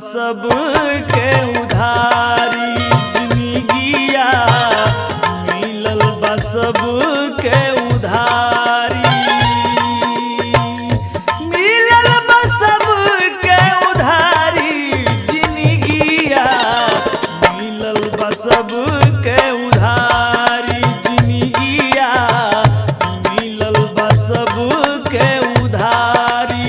सब के उधारी जिंदगिया मिलल बा सब के उधारी मिलल बा सब के उधारी जिंदगिया मिलल बा सब के उधारी जिंदगिया मिलल बा सब के उधारी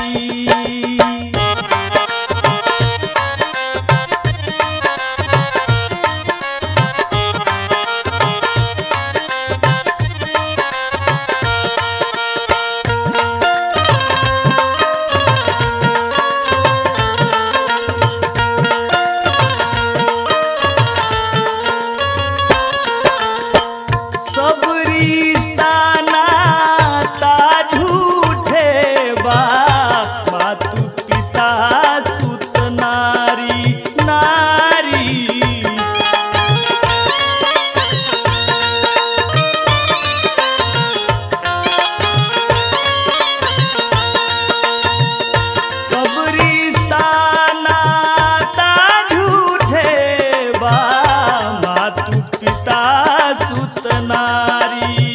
सब रिश्ता नाता झूठे बा मातु पिता सुत नारी नारी सब रिश्ता नाता झूठे बा मातु पिता सुत नारी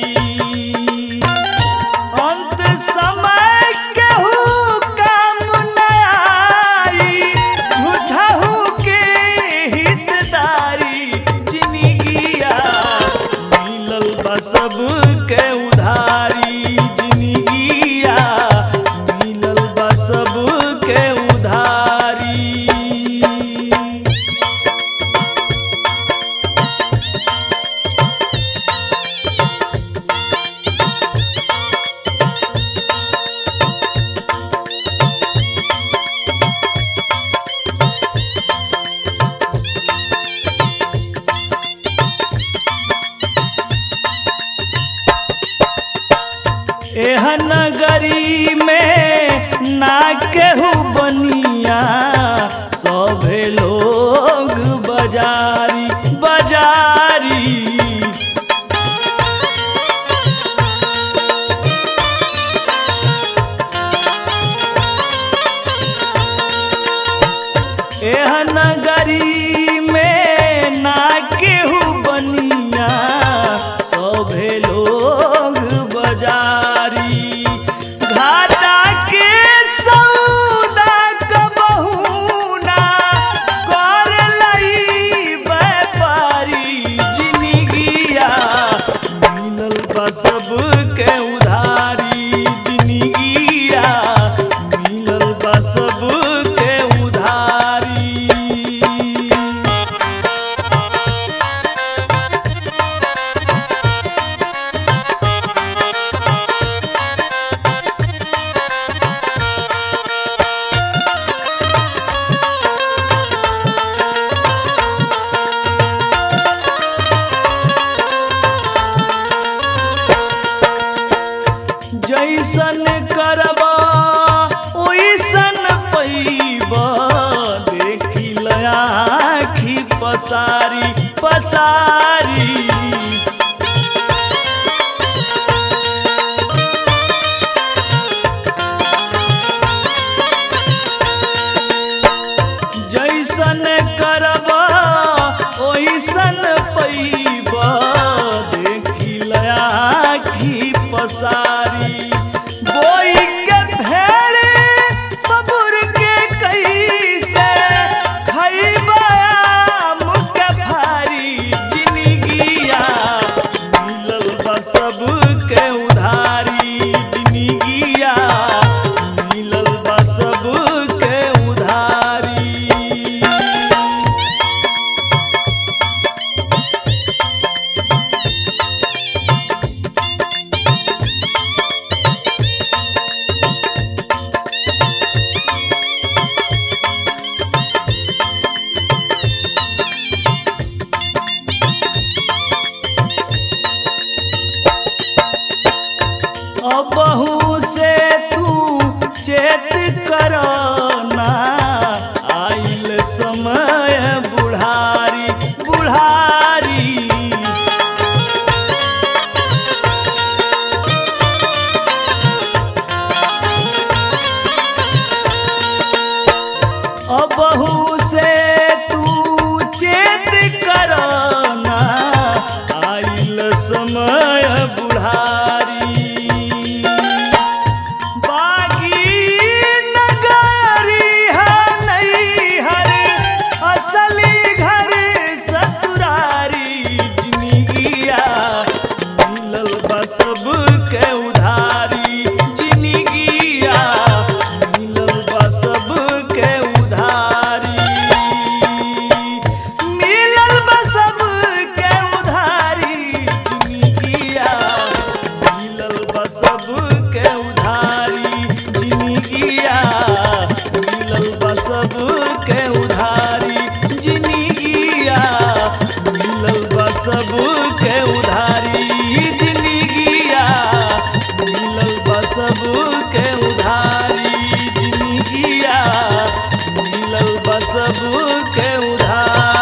अंत समय केहू काम न आई झूठहू के हिस्सेदारी जिंदगिया मिलल बा सब के उधारी जिंदगिया मिलल बा सब के उधारी एहन नगरी में ना केहू बनिया सभे लोग बाजारी बाजारी एहन नगरी में ना केहू बनिया सभे लोग बाजारी घाटा के सौदा कबहू ना कर लई व्यापारी जिंदगिया मिलल बा सब के उधारी जिंदगिया मिलल बा सब के उधारी जैसन करबा ओइसन पैबा देखी लयाखी पसारी पसारी जैसन करबा ओइसन पैबा देखी लयाखी पसारी बोई के भेड़े बबुर के कैसे खैबा आम के भारी जिंदगिया मिलल बा सब के उधारी जिंदगिया मिलल बा सब के उधारी अबहू से तू चेत करना आइल समय बुढ़ारी बुढ़ारी अबहू बुढ़ारी बागी नगारी है नैहर असली घर ससुरारी जिंदगिया मिलल बा सबके उधारी जिंदगिया मिलल बा सबके उधारी मिलल बा सबके उधारी जिंदगिया मिलल बा सबके उधारी जिंदगिया मिलल बा सबके उधारी जिंदगिया मिलल बा सबके उधारी जिंदगिया मिलल बा सबके उधारी जिंदगिया मिलल बा सबके उधारी